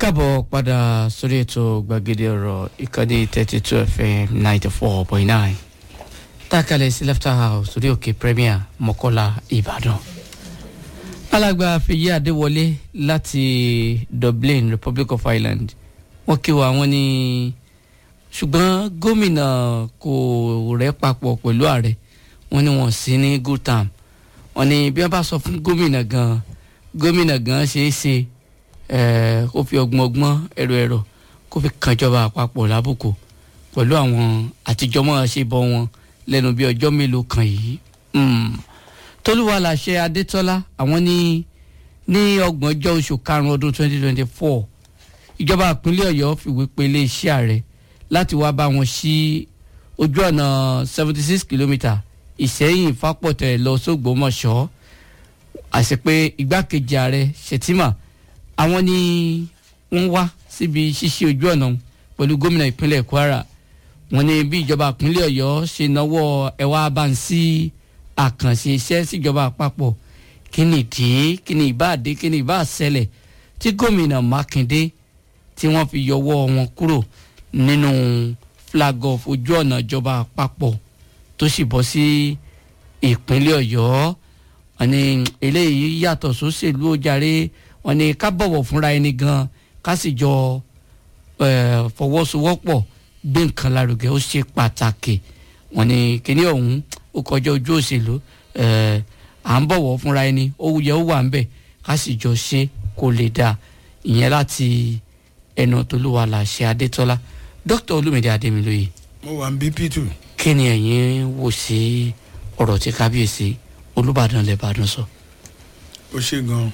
káàbọ̀ padà sórí ètò gbàgede ọ̀rọ̀ ìkànnì thirty two fm ninety four point nine tákàlẹ̀ sí left house sórí òkè premier mọ́kọ́lá ìbàdàn. alàgbà fèyí adéwọlé láti dublin republic of ireland wọ́n kí wa wọ́n ní ṣùgbọ́n gómìnà kò rẹ́ papọ̀ pẹ̀lú ààrẹ wọ́n ní wọ́n sí ní good time wọ́n ní bí wọ́n bá sọ fún gómìnà gan gómìnà gan ṣeé ṣe kó fi ọgbọ́n ọgbọ́n ẹ̀rọ ẹ̀rọ kó fi kànjọba àpapọ̀ lábùkù pẹ̀lú àwọn àtijọ́mọ́ ṣe bọ́ wọn lẹ́nu bí ọjọ́ mélòó kan yìí. tolúwa làṣẹ adétọ́lá àwọn ní ní ọgbọ̀njọ́ oṣù karùn-ún ọdún twenty twenty four ìjọba ìpínlẹ̀ ọ̀yọ́ fìwé pe iléeṣẹ́ ààrẹ láti wá bá wọn sí ojú ọ̀nà seventy six kilometre ìṣẹ́yìn fápọ̀tẹ̀ lọ sógbómọ̀ṣọ́ àṣepé igbákejì ààrẹ ṣètìmá àwọn ni wọ́n wá síbi ṣíṣe ojú ọ̀nà pẹ̀lú gómìnà ìpínlẹ̀ kwara wọ́n ní bí ìjọba ìpínlẹ̀ ọ̀yọ́ ṣe náwó ẹ̀wà abáǹsí àkànṣe iṣẹ́ síjọba àpapọ̀ kí ni ìdí kí ni ìbáàdé kí ni ìbáàṣẹlẹ̀ tí gómìnà mákindé tí wọ́n fi yọwọ́ wọn kúrò nínú flag of ojú ọ̀nà ìjọba àpapọ̀ tó sì bọ́ sí ìpínlẹ̀ ọ̀yọ́ wọ́n ní eléyìí yàtọ̀ sóṣèlú ojàre wọ́n ní ká bọ̀wọ̀ fúnra ẹni gan ká sì jọ fọwọ́sowọ́pọ̀ gbé nǹkan lárugẹ ó ṣe pàtàkì wọ́n ní kíní ọ̀hún ó kọjá ojú òṣèlú à ń bọ̀wọ̀ fúnra ẹni ó yẹ ó wà ń bẹ̀ ká sì jọ ṣe kó lè dáa ìyẹn láti ẹnu tolúwa làṣẹ adétọ́lá dókítà olúmídé adémilóye. mo wà ń bí p2. kí ni ẹ̀yin wò sí ọ̀rọ̀ tí kábíyèsí olùbàdàn lẹ́bàdàn sọ. ó ṣe gan-an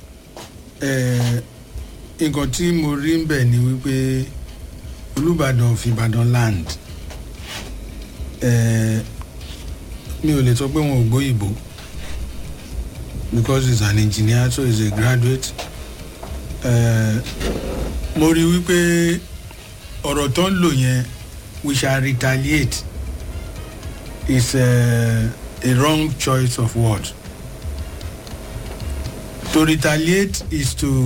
nǹkan tí mo rí ń bẹ̀ ni wípé olùbàdàn of ìbàdàn land mi ò lè sọ pé wọn ò gbóyìnbó because he is an engineer so he is a graduate uh, mo rí wípé ọ̀rọ̀ tó ń lò yẹn we shall retaliate is uh, a wrong choice of word to retaliate is to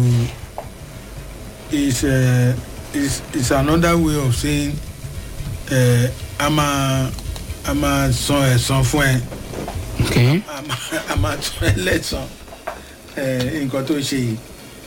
is uh, is is another way of saying uh, a máa a máa san ẹ̀san fún ẹ okay. a máa a máa san ẹ lẹ́san nǹkan tó ṣe yìí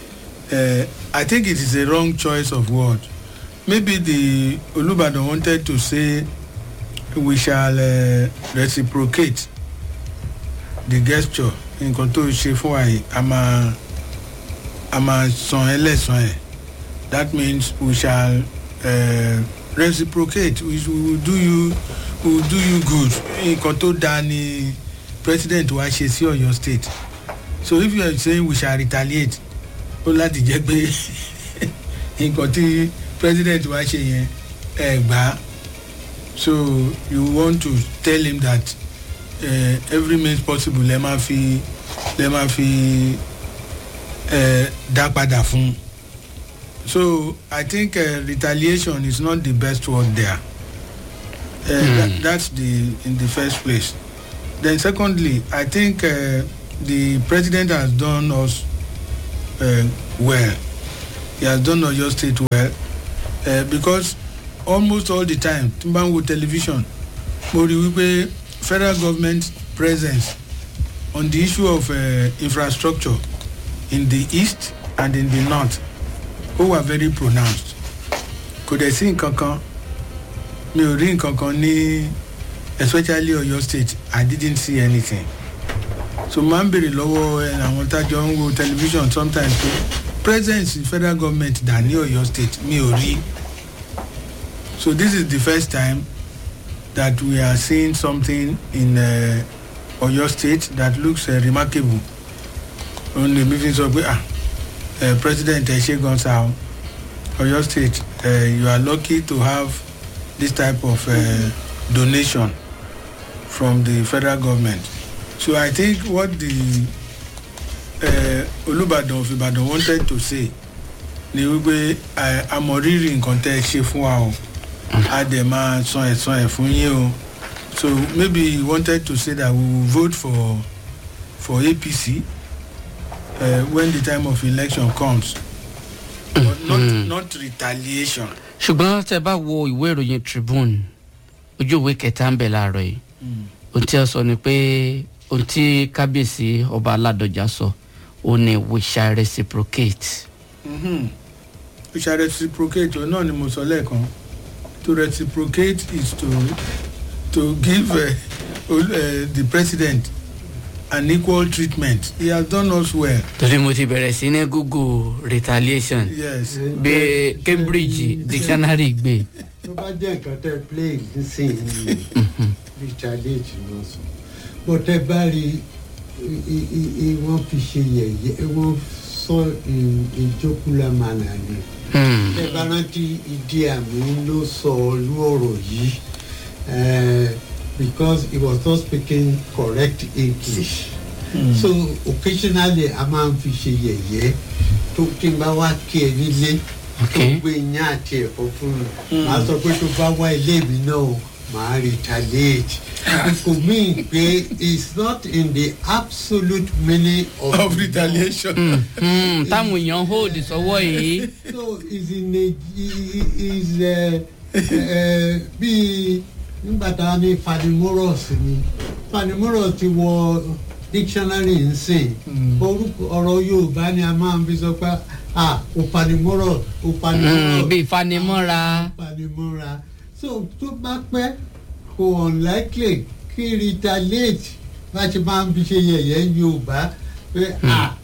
I think it is a wrong choice of word maybe the Olubadan wanted to say we shall uh, reciprocate the gesture nǹkan tó ṣe fún wa yìí a máa a máa san ẹ lẹ́san ẹ̀ that means we shall uh, reciprocate we, we will do you we will do you good nǹkan tó dáa ni president wa ṣe sí ọ̀yọ́ state so if you are saying we shall retaliate ó láti jẹ́ pé nǹkan tí president wa ṣe yẹn ẹ gbà á so you want to tell him that uh, every means possible lè máa fi lè máa fi uh, dá padà fún un so i think uh, retaliation is not the best word there uh, mm. that, that's the in the first place then secondly i think uh, the president has done us uh, well he has done oyo state well uh, because almost all the time tí n bá ń wo television mo rí wípé federal government presence on the issue of uh, infrastructure in the east and in the north ó wà very pronounced kò dẹ̀ sí nǹkan kan mi ò rí nǹkan kan ní especially oyo state i didn't see anything so máa ń bèrè lọ́wọ́ àwọn tájọ ń wo television sometimes pé presence federal government dà ní oyo state mi ò rí so this is the first time that we are seeing something in uh, oyo state that looks uh, remarkable òun lèmi fi sọ pé ah uh, president Eshegon Sao, Oyo State, uh, you are lucky to have this type of uh, donation from the federal government. So I think what the uh, Olubadan of Ibadan wanted to say ni wípé àmọ̀rírì nǹkan tẹ́ ẹ ṣe fún wa o a dẹ̀ máa san ẹ̀san ẹ̀ fún yín o so maybe he wanted to say that we will vote for for APC uh, when the time of election comes but not not retaliation. ṣùgbọ́n tẹ bá wo ìwé ìròyìn tribune ojú ìwé kẹta ń bẹ̀ láàárọ̀ yìí ohun tí ó sọ ni pé ohun tí kábíyèsí ọba aládọjà sọ ó ní we shall reciprocate. Mhm. we shall reciprocate o náà ni mo sọ lẹ́ẹ̀kan to reciprocate is to to give uh, uh, the president an equal treatment he has done us well torí mo ti bẹ̀rẹ̀ sí ní google retaliation yes bí cambridge dictionary gbé. tó bá jẹ́ nǹkan tẹ́ play nísìnyí retaliate ló sọ bó tẹ́ bá rí i- i- i- i- wọ́n fi ṣe yẹ̀yẹ́ wọ́n sọ ìjókòólá mànà ni Hmm. tẹ́ bá rántí ìdí àmì ló sọ olú ọ̀rọ̀ yìí eh, because he was not speaking correct english so occasionally a máa ń fi ṣe yẹ̀yẹ́ tó tí n bá wá kí ẹ nílé tó Okay. gbé iyán àti ẹ̀fọ́ fún mi màá sọ pé tó bá wá ilé mi náà màá retaliate kò mean pé it's not in the absolute meaning of, of retaliation. Hmm, táwọn èèyàn hold sọ́wọ́ yìí. so is in a is uh, uh, bí nígbà tá a ní fanimorous ni fanimorous ti wọ dictionary ń sìn orúkọ ọ̀rọ̀ yorùbá ni a máa ń fi sọ pé ah òfanimorous òfanimorous Hmm, bí ìfanimọ́ra. panimọ́ra so tó bá pẹ́ kò unlikely kí retaliate bá ti máa ń fi ṣe yẹ̀yẹ́ yorùbá pé ah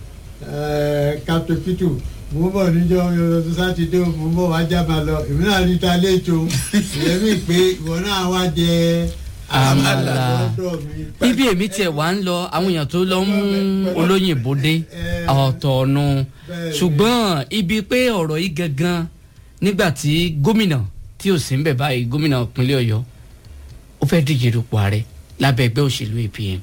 eh, captain pitu mo ń bọ̀ níjọ́ ọjọ́ sátidé o, mo ń bọ̀ wá jábà lọ èmi náà retaliate o ìyẹn mi pé ìwọ náà wá jẹ Àmàlà. lọ́dọ̀ mi. ibi èmi tiẹ̀ wá ń lọ àwọn èèyàn tó lọ ń mú olóyìnbó dé ọ̀tọ̀ ọ̀nù ṣùgbọ́n ibi pé ọ̀rọ̀ yìí gangan nígbà tí gómìnà tí ò sí ń bẹ̀ báyìí gómìnà ìpínlẹ̀ ọ̀yọ́ ó fẹ́ díje dupò ààrẹ lábẹ́ ẹgbẹ́ òṣèlú apm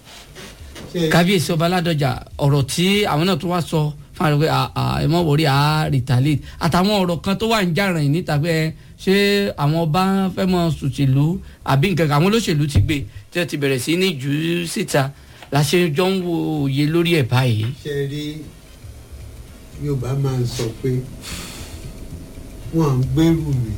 Ṣé- kábíyèsí ọba aládọjà ọ̀rọ̀ tí àwọn náà tó wá sọ fún àwọn pé ẹ mọ̀ wòrí à retaliate àtàwọn ọ̀rọ̀ kan tó wà ń jàràn yìí níta pé ẹ, ṣé àwọn ọba fẹ́ mọ sòṣèlú àbí nǹkan kan àwọn olóṣèlú ti gbé tí wọ́n ti bẹ̀rẹ̀ sí ní jù ú síta láṣẹ jọ ń wo òye lórí ẹ̀ báyìí. ṣe rí yorùbá máa ń sọ pé wọn ń gbèrú mi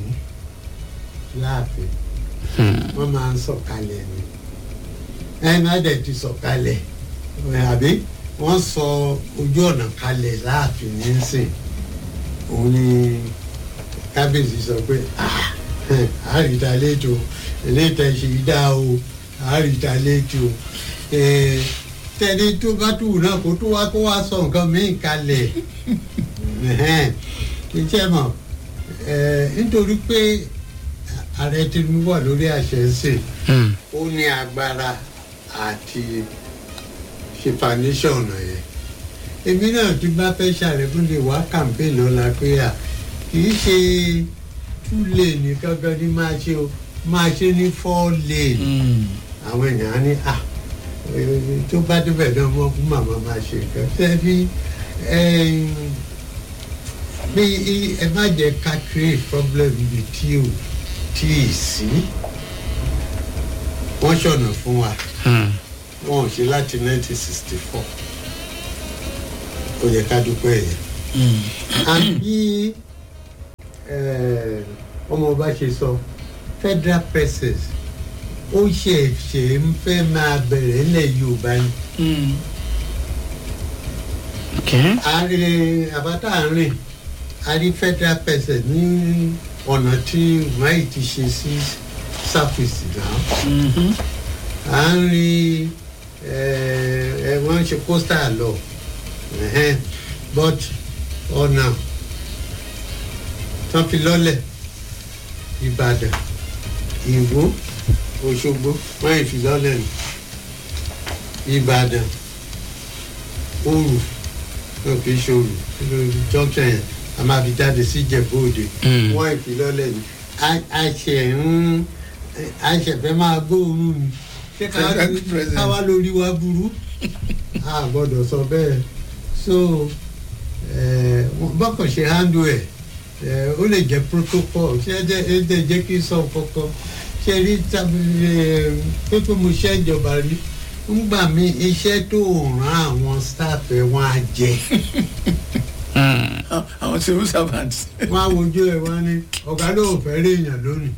láàfin wọn máa ń sọ̀kalẹ̀ ni ẹ má dẹ̀ ti sọ̀kalẹ̀ ẹ, àbí wọ́n sọ ojú ọ̀nà kalẹ̀ láàfin nísìn òun ni kábíyèsí sọ pé "Ah, àríta lẹ́jọ́ eléyìí ṣe dá o àríta lẹ́jọ́ tẹ́ni tó bá tù náà kó tó wá kó wá sọ nǹkan míì kalẹ̀ iṣẹ́ mọ̀ eh, nítorí pé ààrẹ tinubu wà lórí àṣẹ ń sìn Hmm. ó ní agbára àti ṣe foundation ọ̀nà yẹn èmi náà tí bá fẹ́ ṣàrẹ̀kún lè wá campaign lọ́la pé à kì í ṣe two lane gangan ní máa ṣe o máa ṣe ní four lane àwọn èèyàn á ní à eh, tó bá débẹ̀ náà wọ́n fún màmá máa ṣe nǹkan tẹ́bí bí i- ẹ má jẹ́ ká create problem ibi tí ò tí ì sí wọ́n ṣọ̀nà fún wa Hmm. wọn ò ṣe láti 1964 ó yẹ ká dúpẹ́ yẹn àbí eh, ọmọ ọba ṣe sọ federal presses ó ṣẹ̀ṣẹ̀ ń fẹ́ máa bẹ̀rẹ̀ ńlẹ̀ yorùbá ni Okay. àárín àbátà àárín àrí federal presses ní ọ̀nà tí wáyé ti ṣe sí surface náà à ń rí ẹ wọ́n ń ṣe coastal lọ ẹ̀hẹ́n, but ọ̀nà tán fi lọ́lẹ̀ ìbàdàn ìwó òṣogbo wọ́n yìí fi lọ́lẹ̀ nù ìbàdàn òrù náà fi ṣòrù lórí junction yẹn a máa fi jáde sí ìjẹ̀bú òde Mm. wọ́n yìí fi lọ́lẹ̀ nù a- a ṣẹ̀ ń a ṣẹ̀ fẹ́ máa gbóòórùn ni ṣé ká Federal president. ká wá lórí wa burú a gbọ́dọ̀ sọ bẹ́ẹ̀ so eh, wọ́n- bọ́kàn ṣe handle ẹ̀ eh, ó lè jẹ́ protocol ṣé ẹ jẹ́ ẹ jẹ́ jẹ́ kí n sọ kọ́kọ́ ṣe rí tábìlì pé pé mo ṣe ìjọba rí ńgbà mí iṣẹ́ tó ràn àwọn staff ẹ̀ wọ́n á jẹ Hmm. àwọn àwọn civil servants. wọ́n á wojú ẹ̀ wọ́n á ní ọ̀gá ló ò fẹ́ rí èèyàn lónìí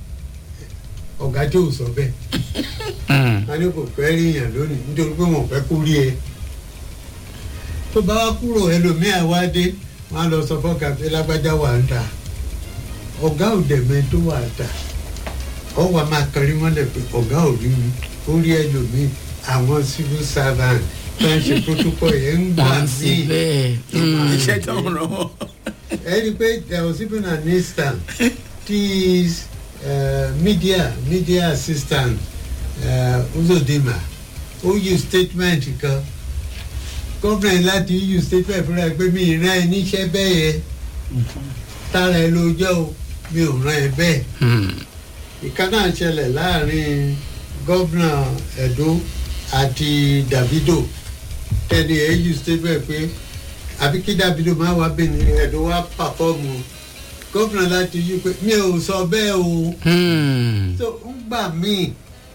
ọ̀gá tí ò sọ bẹ́ẹ̀ wọ́n ní kò fẹ́ rí èèyàn lónìí nítorí pé wọ́n fẹ́ kó rí ẹ tó bá wá kúrò ẹlòmíà wá dé wọ́n á lọ sọ fọ́ọ̀kà pé lágbájá wà ń ta ọ̀gá ò dẹ̀mẹ́ tó wà ń ta ọ wà máa kọrí mọ́lẹ̀ pé ọ̀gá ò rí mi ó rí ẹlòmíì àwọn civil servant tó ń ṣe protocol yẹn ń gbà wọ́n sì míì bẹ́ẹ̀. iṣẹ́ tó ń ràn wọ́n. ẹni pé there was even an instant this uh, media media assistant uh, uzodima ó use statement kan gómìnà láti use statement fúnra ẹ pé mi ì rán ẹ níṣẹ́ bẹ́ẹ̀ yẹn tára ẹ ló jẹ́ o mi ò rán ẹ bẹ́ẹ̀ ìkan náà ṣẹlẹ̀ láàrin gómìnà Ẹdó àti Davido tẹ́lẹ̀ ẹ̀ use statement pé àbí kí Davido máa wá bẹ́ẹ̀ ni Ẹdó wá pàfọ́ọ̀mù gómìnà láti yí pé mi ò sọ bẹ́ẹ̀ o so ń gbà míì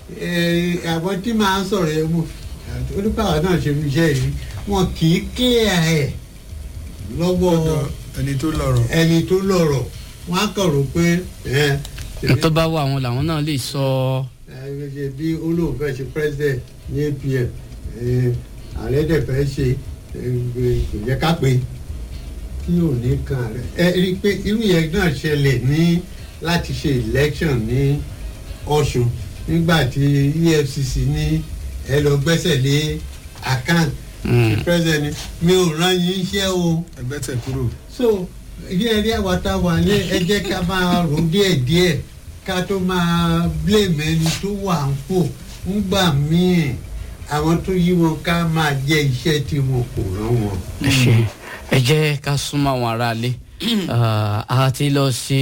àwọn tí máa ń sọ̀rọ̀ ẹ̀ mú onípàwọ̀ náà ṣe fi iṣẹ́ yìí wọn kì í clear ẹ̀ lọ́wọ́ lọ́dọ̀ ẹni tó lọ́rọ̀. ẹni tó lọ́rọ̀ wọn á kàn rò pé ẹ̀ tó bá wà wọn làwọn náà lè sọ ṣe bí olóòfẹ́ ṣe president ní apm ààrẹ dẹ̀ fẹ́ ṣe kò yẹ ká pé kí ò ní kan ààrẹ ẹ rí i pé irú yẹn náà ṣẹlẹ̀ ní láti ṣe election ní ọ̀ṣun nígbà tí efcc ní ẹ lọ gbẹ́sẹ̀ lé account president ni mi ò rán yín iṣẹ́ o ẹgbẹ́ tẹ̀ kúrò. so yíyẹ rí àwàtà wà ní ẹ jẹ́ ká máa rò díẹ̀díẹ̀ ká tó máa blame ẹni tó wà ń pò ńgbà míì àwọn tó yí wọn ká máa jẹ iṣẹ́ tí wọn kò rán wọn. ẹ ṣe ẹ jẹ́ ká súnmọ́ àwọn aráalé a ti lọ ṣe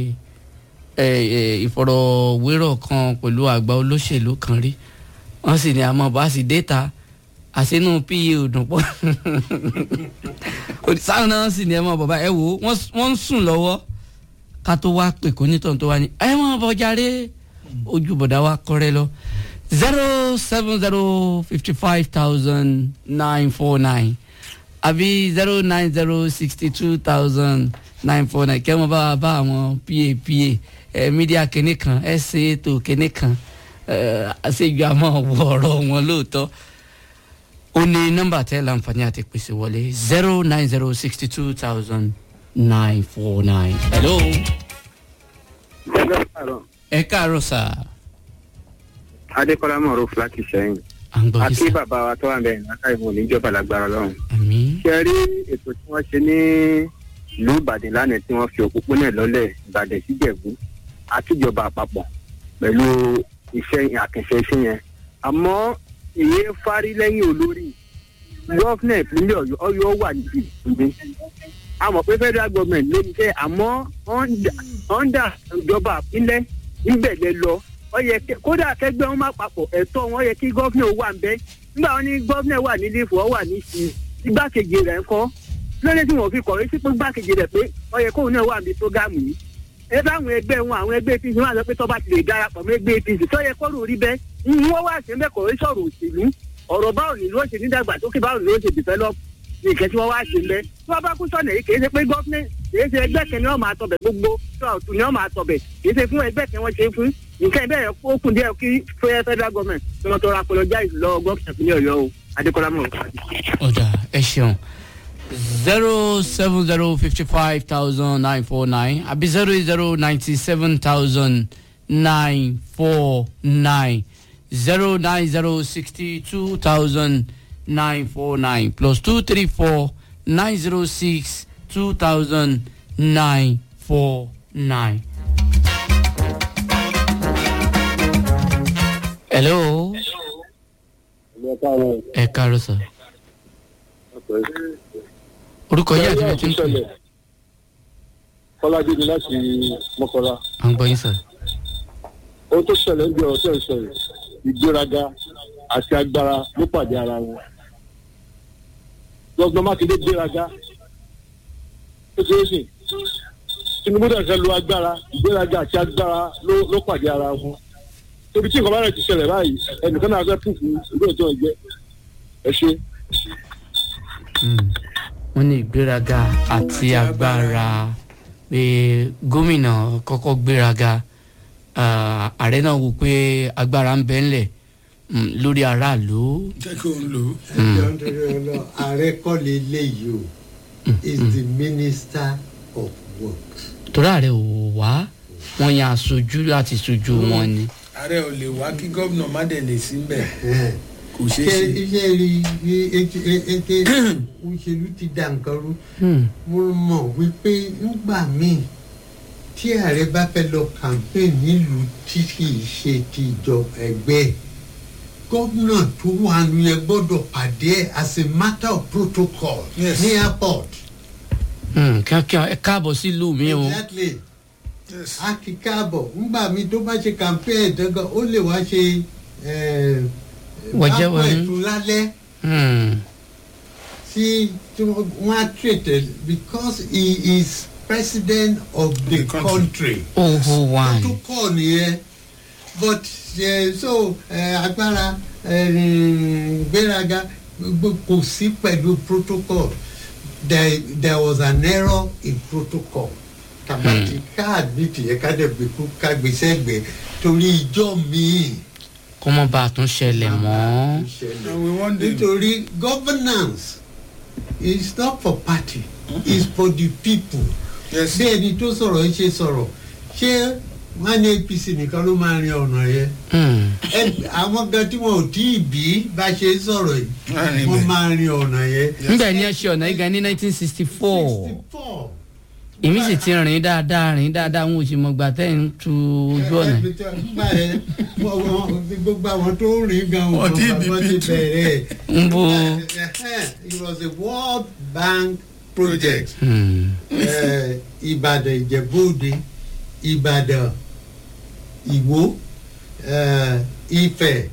ìfọ̀rọ̀wérọ̀ kan pẹ̀lú àgbà olóṣèlú kan rí wọ́n sì ní àmọ́ bá sì déta àṣínú pa òdùn pọ̀ sáwọn náà sì ní ẹ mọ bàbá ẹ wò ó wọ́n ń sùn lọ́wọ́ ká tó wá pè kó nítàn tó wá ní ẹ mọ bọjáre ojú bọ̀dá wa kọ́rẹ́ lọ zero seven zero fifty five thousand nine four nine àbí zero nine zero sixty two thousand nine four nine kẹ́ mọ́ bá wa bá àwọn pa pa ẹ mídíà kìnní kan ẹ ṣe ètò kìnní kan ẹ àṣejù àmọ́ wọ ọ̀rọ̀ wọn lóòótọ́ ó ní nọ́mbà tẹ́ láǹfààní àti pèsè wọlé zero nine zero sixty two thousand nine four nine. hello. ẹ káàárọ̀ sà. adékọlá mọ̀rọ̀ fúlákì sẹ́yìn à ń gbọ́ yín àti sà. bàbá wa tó wà ń bẹ̀rẹ̀ láká ìmọ̀ níjọba lágbára lọ́run. àmì. ṣe rí ètò tí wọ́n ṣe ní ìlú ìbàdàn lánàá tí wọ́n fi òpópónà lọ́lẹ̀ ìbàdàn síjẹ̀bú àtijọba àpapọ̀ pẹ̀lú iṣẹ́ àkànṣe iṣẹ́ yẹn àmọ́ èyí fárí lẹ́yìn olórí gọ́fìnà ìpínlẹ̀ ọ̀yọ́ ọ̀yọ́ wà níbi ìpínlẹ̀ àmọ́ pé federal government ló ń jẹ́ àmọ́ ọ̀ndà ìjọba ìpínlẹ̀ níbẹ̀ lẹ lọ ó yẹ kí- kódà kẹgbẹ́ wọn má papọ̀ ẹ̀tọ́ wọn yẹ kí gọ́fìnà wà ń bẹ́ nígbà wọn ní gọ́fìnà wà ní lífù ọ wà ní sí igbákejì rẹ̀ ń kọ́ lórí tí wọn fi kọ̀wé sí pé igbákejì rẹ̀ pé ó yẹ kóun náà wà ní prógámù yìí ẹ bá àwọn ẹgbẹ́ wọn àwọn ẹgbẹ́ apc wọn àti pé tọ́ba ti lè darapọ̀ mọ́ ẹgbẹ́ apc tó yẹ kọ́rù rí bẹ́ẹ̀ wọ́n wá sí ẹgbẹ́ kọ̀wé sọ̀rọ̀ òṣèlú ọ̀rọ̀ báwo ni ló ṣe ní dàgbàsókè báwo ni ló ṣe develop ní ìkẹ́ tí wọ́n wá ṣe lẹ́ tí wọ́n bá kú sọ̀nà yìí kì í ṣe pé gọ́fìnà kì í ṣe ẹgbẹ́ kan ni wọ́n máa tọbẹ̀ gbogbo tó ọ̀tún ni wọ́n máa tọbẹ̀ kì í ṣe fún ẹgbẹ́ kan wọ́n ṣe fún nǹkan ẹgbẹ́ yẹn ó kùn díẹ̀ kí fẹ́ federal government tí wọ́n tọrọ apologize lọ gọ́fìnà ìpínlẹ̀ ọ̀yọ́ o adékọ́lá mọ̀ ọ̀dà ẹ ṣeun zero seven zero fifty five thousand nine four nine àbí zero zero ninety seven thousand nine four nine zero nine zero sixty two thousand nine four nine plus two three four nine zero six two thousand nine four nine. hello ẹ káàárọ̀ sir orúkọ yìí àti bẹ́ẹ̀ tí ń pè kọ́ládé ni láti mọ́kọ́lá à ń gbọ́ yín sir. ohun tó ṣẹlẹ̀ ń bí ọ̀rọ̀ tẹ̀ ń sọ yìí ìgbéraga àti agbára ló pàdé ara wọn lọ́gbọ́n mákindé gbéraga ó ti ń sìn tinubu dẹ̀ fẹ́ lo agbára ìgbéraga àti agbára ló ló pàdé ara wọn torí tí nǹkan bá rẹ̀ ti ṣẹlẹ̀ báyìí ẹnìkan náà fẹ́ pùpù ìlú ètò ẹ̀jẹ̀ ẹ ṣe. Mm. wọ́n ní ìgbéraga àti agbára pé gómìnà kọ́kọ́ gbéraga ah, ààrẹ náà wò pé agbára ń bẹ ńlẹ̀ mm, lórí aráàlú. jẹ́ kí òun lò ó. ẹjọ́ nítorí ọlọ́ ààrẹ kọ́ lè léyìí o is the minister of works. torí ààrẹ ò wá wọ́n yan aṣojú láti ṣojú wọn ni. ààrẹ ò lè wá kí gómìnà má dẹ̀ lè sí mbẹ̀ Ẹ̀hẹ́n. kò ṣeé ṣe ṣe. iṣẹ́ rí i ètè ètè òṣèlú ti da nǹkan rú Hmm. mo mọ̀ wípé ńgbà míì tí ààrẹ bá fẹ́ lọ campaign nílùú tí kì í ṣe ti ìjọ ẹgbẹ́ ẹ̀, gómìnà tó wà nù yẹn gbọ́dọ̀ pàdé ẹ̀ as a matter of protocol Yes. ní airport. Hmm, kíákíá ẹ káàbọ̀ sílùú mi o. exactly Yes. a kì í káàbọ̀ ńgbà míì tó bá ṣe campaign ẹ̀dọ́gàn ó lè wá ṣe Wọ̀jẹ́ báwo wọ̀nyí. ẹ̀tún lálẹ́. Hmm. tí tí wọ́n á treated because he is president of the, The country. country. oho one. protocol nìyẹn but uh, so uh, agbára uh, gbéraga gbogbo kò sí pẹ̀lú protocol there there was an error in protocol kàbàtì káàdì tìyẹ kádẹ́gbẹ́ kú kágbèsè gbẹ torí ijọ́ míì kó mọ́ bá a tún ṣẹlẹ̀ mọ́. and we want the nítorí governance is not for party is for the people yes bí ẹni tó sọ̀rọ̀ yìí ṣe sọ̀rọ̀ ṣé wọ́n ní apc nìkan ló máa rin ọ̀nà yẹn Hmm. Ẹ- àwọn gan tí wọn ò tí ì bí bá ṣe sọ̀rọ̀ yìí Wọ́n á rìn wọ́n bẹ́ẹ̀. máa rin ọ̀nà yẹn. nígbà ní ẹ ṣe ọ̀nà igan ní nineteen sixty four 64. èmi sì ti rìn dáadáa rìn dáadáa wọn ò sì mọ̀ gbà tẹ́ ń tu ojú ọ̀nà. nígbà yẹn wọ́n- wọ́n- gbogbo àwọn tó ń rìn gan Wọ́n ti wọn bí wọ́n ti P2. bẹ̀rẹ̀. ń bo. it was a world bank project. Hmm. Eh, ìbàdàn ìjẹ̀bú-òde ìbàdàn ìwó eh, ifẹ̀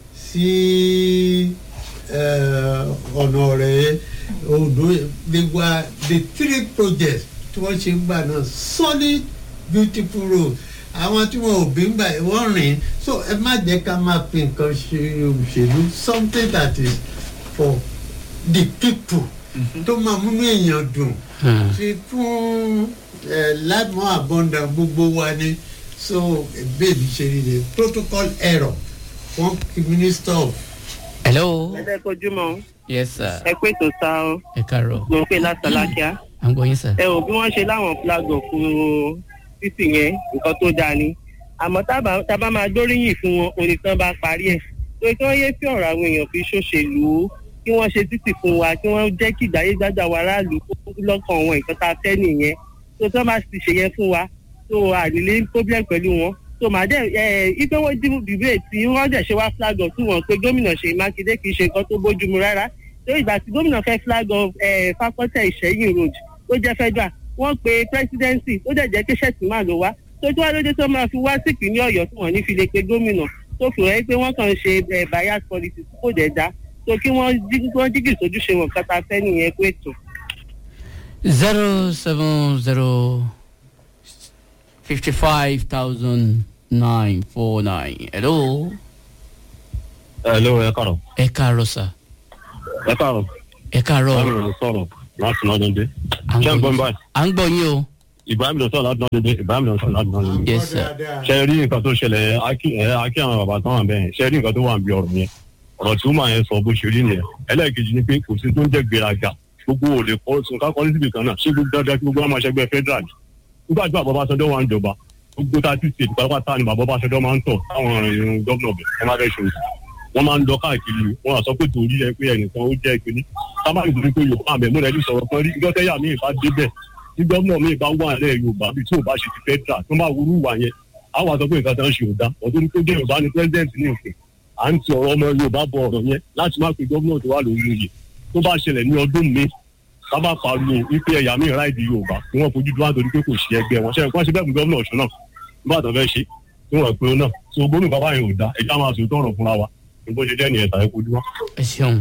sí eh, ọ̀nà ọ̀rẹ́ odò they were the three projects tí wọ́n ṣe ń gbà náà solid beautiful road àwọn tí wọn ò bí ń gbà wọ́n rìn so ẹ má jẹ́ ká máa fi nǹkan ṣe òṣèlú something that is for the people tó máa múnú èèyàn dùn Hmm. ti fún ẹ lámọ àbọ̀ndà gbogbo wa ni so bẹ́ẹ̀ni ṣe rí ni protocol error fún minister of hello. ẹ̀dẹ́ kojúmọ́ yes sir. ẹ pé tó sá ọ ẹ káàárọ̀. mo ń pè lásàlákíá à ń gbọ́ yín sir. ẹ ò bí wọ́n ṣe láwọn flag of uh, títì yẹn nǹkan tó dáa ni àmọ́ tábà tábà máa gbóríyìn fún wọn òní tán bá parí ẹ̀ tó kí wọ́n yé sí ọ̀rọ̀ àwọn èèyàn fi ṣòṣèlú kí wọ́n ṣe títì fún wa kí wọ́n jẹ́ kí ìgbáyé gbájà wa aráàlú kó lọ́kàn wọn nǹkan tá a fẹ́ nìyẹn tó tán bá ti ṣe yẹn fún wa tó ànílé problem pẹ̀lú wọn tó màá dẹ̀ ẹ̀ ipe wọ́n dìbò dìbò tí wọ́n dẹ̀ ṣe wá flag of tí wọ́n pe gómìnà ṣèyí mákindé kì í ṣe nǹkan tó bójúmu rárá tó ìgbà tí gómìnà fẹ́ flag of ẹ̀ fakọ́tẹ̀ ìṣẹ́yìn road ó jẹ́ federal wọ́n pe presidency ó dẹ̀ jẹ́ kí ṣẹ́ẹ̀tì máa lò wá tó tí wàá lóde tó máa fi wá sí ìpínlẹ̀ ọ̀yọ́ tí wọ́n ní fi lè pe gómìnà tó fi hàn pé wọ́n kàn ń ṣe ẹ̀ bias policy tí kò dẹ̀ dá tó kí wọ́n jí- wọ́n jígì sójúṣe wọn kátà fẹ́ nìyẹn pé ètò. zero seven zero fifty five thousand nine four nine. hello. Hello, ẹ káàárọ̀. ẹ káàárọ̀ sir. Ẹ káàárọ̀. ẹ káàárọ̀. Ibrahim ló sọ̀rọ̀ láti Nọ́dúndé. à ń Ṣé ń gbọ́ gbọ́ mi yín báyìí? à ń gbọ́ yín o. Ibrahim ló sọ̀rọ̀ láti Nọ́dúndé. Ibrahim ló sọ̀rọ̀ láti Nọ́dúndé. Yes, sir. Ṣé ẹ rí nǹkan tó ṣẹlẹ̀ Aki ẹ Aki àwọn bàbá tán wà bẹ́ẹ̀? Ṣé ẹ rí nǹkan tó wà níbi ọ̀rọ̀ yẹn? Ọ̀rọ̀ tí Uma yẹn sọ bó ṣe rí nìyẹn. Ẹlẹ́ẹ̀kejì ni pé kò sí tó ń jẹ́ gbéraga. Gbogbo ò lè kọ́ sùn ká kọ́ ní síbi kan náà. Ṣé gbogbo dandan kí gbogbo wa máa ṣẹgbẹ́ federal? Nígbà tí bàbá Ọbásanjọ́ wà ń jọba, gbogbo tá a ti ṣe pátápátá ni bàbá Ọbásanjọ́ máa ń tọ̀ táwọn ìrìn gómìnà bẹ̀ ẹ má fẹ́ ṣe òsì wọ́n máa ń lọ káàkiri wọ́n á sọ pé torí ẹ pé ẹnìkan ó jẹ́ ìpínní sábàbí torí pé yorùbá àmì ẹ̀múrẹ́ ní sọ̀rọ̀ kan rí ìjọ́tẹ́yà míì bá débẹ̀ tí gómìnà míì bá wà lẹ́ yorùbá bí tí ò bá ṣe ti fẹ́ dà tó bá wúrú wà yẹn á wà sọ pé nǹkan tó ń ṣe ò dá ọ̀tún ní pé jẹ́ yorùbá ní president ní òkè à ń ti ọ̀rọ̀ ọmọ yorùbá bọ ọ̀rọ̀ yẹn láti má pe gómìnà tó wà lórí oyè tó bá ṣẹlẹ̀ ní ọdún mi sábà pariwo wípé ẹ̀yà míì ráìdì yorùbá tí wọ́n fojú dúró àtòrí pé kò ṣe ẹgbẹ́ wọn ṣe é wọ́n ṣe bẹ́ẹ̀ fún gómìnà ọ̀ṣun náà nígbà tó fẹ́ ṣe tí wọ́n pe ó náà so gómìnà bàbá yẹn ò dá ẹ̀já máa sòótọ́ ọ̀rọ̀ fúnra wa bó ṣe jẹ́ nìyẹn tàbí kojú wá. ẹ ṣeun.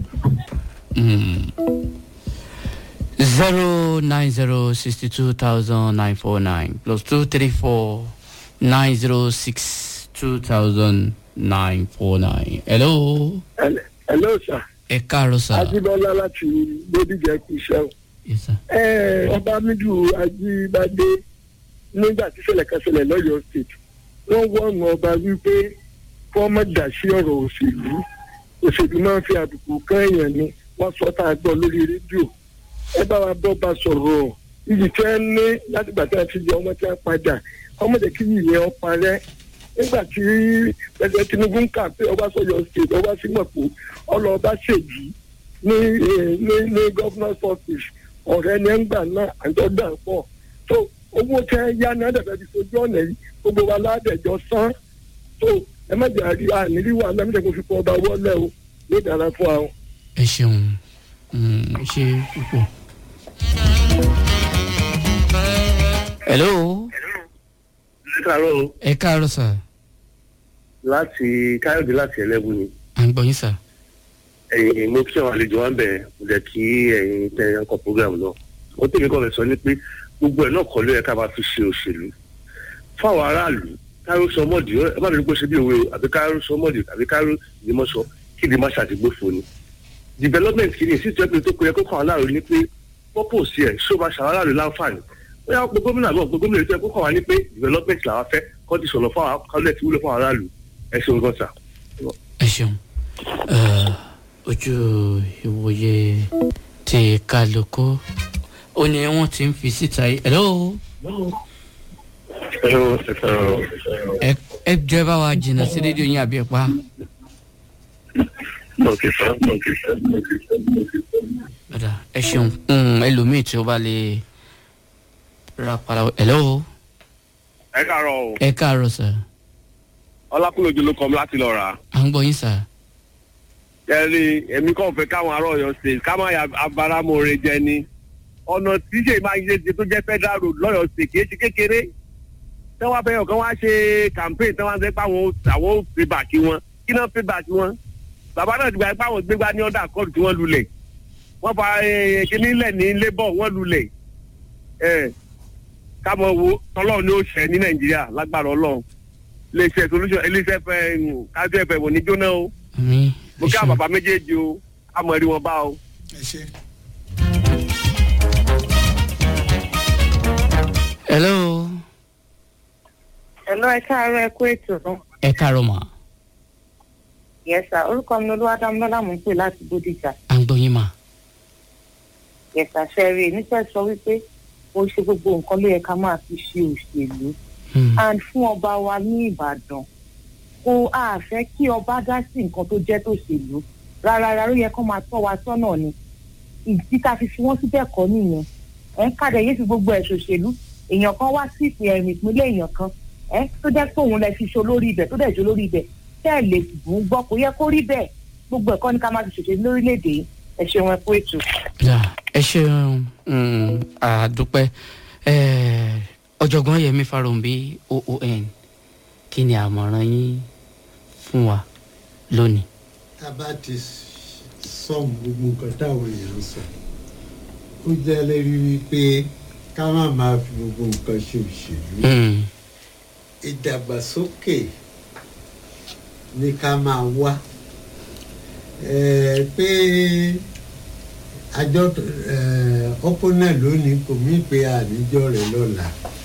zero nine zero sixty two thousand nine four nine plus two three four nine zero six two thousand nine four nine. hello. hello sir ẹ káàárọ̀ sà. ajibola láti bódìjẹ kù iṣẹ́ o yes sir. ẹ ọba midu ajíbádé nígbà tí ṣẹlẹ̀ kan ṣẹlẹ̀ lọ́yọ̀ọ́ state wọ́n wọ́n ọba wípé kí wọ́n má dà sí ọ̀rọ̀ òṣèlú òṣèlú máa ń fi àbùkù kan èèyàn ni wọ́n sọ tá a gbọ́ lórí rédíò ẹ bá wa bọ́ bá sọ̀rọ̀ iyì tí wọ́n ní látìgbà tí wọ́n ti yọ ọmọ tí wọ́n padà ọmọdé kí yìí yẹn parẹ́ nígbà tí pẹ̀lú tinubu ń kà pé ọbaṣọyọ state ọbaṣímọ̀pọ̀ ọlọ́ọ̀bá ṣèjì ní eh, ní ní governor's office ọ̀rẹ́ ni ẹ̀ ń gbà náà àjọgbà pọ̀ tó owó tẹ́ yá náà dẹ̀bẹ̀ fi sojú ọ̀nà yìí gbogbo wa ládẹ̀jọ́ san tó ẹ má jà rí ànírí wa náà mílẹ̀ kó fi kọ́ ọba wọlé o yóò dára fún wa o. ẹ ṣeun Mm, ẹ ṣe púpọ̀. hello ẹ káàárọ̀ o ẹ káàárọ̀ sà láti káyọ̀dé láti ẹlẹ́bù ni à ń gbọ́ yín sà. ẹ̀yin mo kí àwọn àlejò wa ń bẹ̀ mo jẹ́ kí ẹ̀yin tẹ ọkọ̀ program náà ó tèmi kọ́ fẹ́ sọ ni pé gbogbo ẹ̀ náà kọ́ ló yẹ ká máa fi ṣe òṣèlú fáwọn aráàlú káró sọmọdì ẹ má lórí pé ṣe bí òwe o àbí káró sọmọdì àbí káró ìdímọ̀ṣọ kí ìdí má ṣàtìgbófo ni development kìíní sí ìjọba tó kọ yẹ kó kàn án láàrú ni pé purpose ẹ̀ ṣó máa ṣàwọn aráàlú láǹfààní ó yà pé gómìnà àbọ̀ pé gómìnà ètò ẹ̀ kó kàn wá ní pé development làwọn fẹ́ kọ́ ti sọ̀rọ̀ fún àwọn kálẹ̀ tí wúlò fún àwọn aráàlú ẹ ṣeun gan sa. ẹ ṣeun Eh, ojú ìwòye ti kálukú ó ní wọn ti ń fi síta yìí hello ẹ ẹ jọ ẹ bá wa jìnnà sí rédíò yín àbí ẹ pa ọ̀dà ẹ ṣeun Mm, ẹlòmíì tí ó bá lè ra padà hello ẹ káàárọ̀ o ẹ káàárọ̀ sà ọlákùnlójú ló kọ́ mi láti lọ rà á. à ń gbọ́ yín sà ẹ̀rí èmi kàn fẹ́ káwọn ará ọ̀yọ́ state ká má ya abáramọ̀ọ́rẹ́ jẹ ni ọ̀nà tí ṣe máa ń ṣe tó jẹ́ federal road lọ́yọ̀ state kì í ṣe kékeré tí wọ́n fẹ́ ọ̀kan wá ṣe campaign tí wọ́n fẹ́ pé àwọn àwọn ò pay back wọn kí náà pay back wọn bàbá náà ti gbà pé àwọn gbégbá ní ọ̀dà kọ́ọ̀dù tí wọ́n lulẹ̀ wọ́n fa eh, kíní lẹ̀ ní labour wọ́n lulẹ̀ ẹ̀ kámọ̀ wo tọ́lọ́ọ̀ ni ó ṣẹ ní nàìjíríà lágbára ọlọ́run iléeṣẹ́ solution iléeṣẹ́ fẹ́ kájú ẹ̀fẹ̀ wò ní jóná o àmì mo kí àwọn bàbá méjèèjì o àmọ̀ ẹ̀rí wọn bá o. ẹ ṣe. hello Hello, ẹ káàárọ̀ ẹ kú ètò náà. ẹ káàárọ̀ mà Yes sir, orúkọ mi ni Olúwadámilọ́lá mò ń pè láti Bódìjà. à ń gbọ́ yín mà Yes sir, ṣẹ́rí nífẹ̀ẹ́ sọ wípé ó ṣe gbogbo nǹkan ló yẹ ká máa fi ṣe òṣèlú. Hmm. And fún ọba wa ní Ìbàdàn, kó a fẹ́ kí ọba dá sí nǹkan tó jẹ́ tòṣèlú. Rárá rárá ó yẹ kó máa tọ́ wa sọ́nà ni. Ìdí ká fi fi wọ́n síbẹ̀ kọ́ nìyẹn. Ẹ̀ ń kàdé yé fi gbogbo ẹ̀ ṣòṣèlú. Èèyàn kan wá sí ìpín ẹ̀rìn ìpínlẹ̀ èèyàn kan. Ẹ tó jẹ́ pé òun lẹ fi ṣe olórí ibẹ̀ tó dẹ̀ ṣe olórí ibẹ̀. Tẹ́ ẹ̀ lè bùn gbọ́ kó yẹ kó rí bẹ́ẹ̀. Gbogbo ẹ̀kọ́ ni ká máa fi ṣòṣèlú lórílẹ̀‐èdè yìí. Ẹ ṣeun ẹ kú ètò. Ya, ẹ ṣeun mm, àdúpẹ́ Eh, ọ̀jọ̀gbọ́n yẹmi farounbi oon kí ni àmọ̀ràn yín fún wa lónìí. tá a bá ti sọ gbogbo nǹkan táwọn èèyàn ń sọ ó jẹ́ lẹ́rí wípé ká má máa fi gbogbo nǹkan ṣe òṣèlú Mm, ìdàgbàsókè ni ká máa wá Eh, pé àjọ opponent lónìí kò mí pé àníjọ rẹ̀ lọ́la